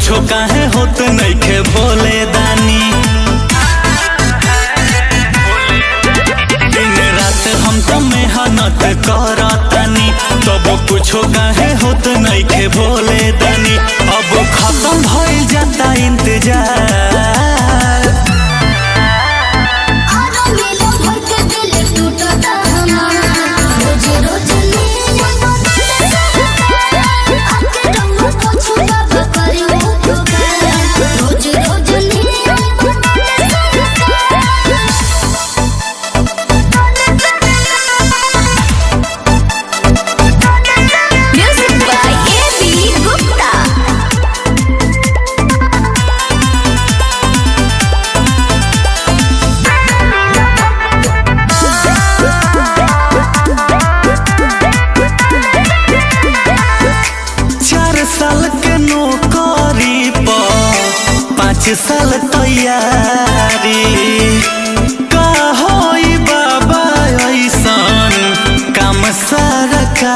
कुछो काहे होत नइखे भोले दानी दिन रात हम तो मेहनत करतानी तब कुछो काहे होत नइखे भोले दानी अब खत्म भइल जाता इंतजार आरो मिलो भर के दिल टूटता हमारा रोज रोज नीला आके रंग पोछू बाबा करी उपकार रोज रोज नीला म्यूजिक बाय एबी गुप्ता चार साल के नौकरी पर पाँच साल तैयारी का होई बाबा ऐसन काम सरकारी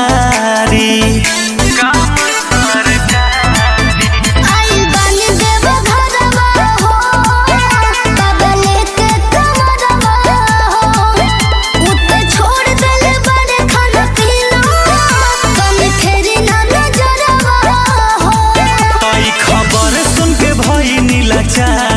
काम सरकारी आइल बानी देव घरवा हो बाबा लेके कमरवा हो उते छोड़ देले बड़े खाना पीना कम फेरी ना नजरवा हो तई खबर सुन के भई नीलाचार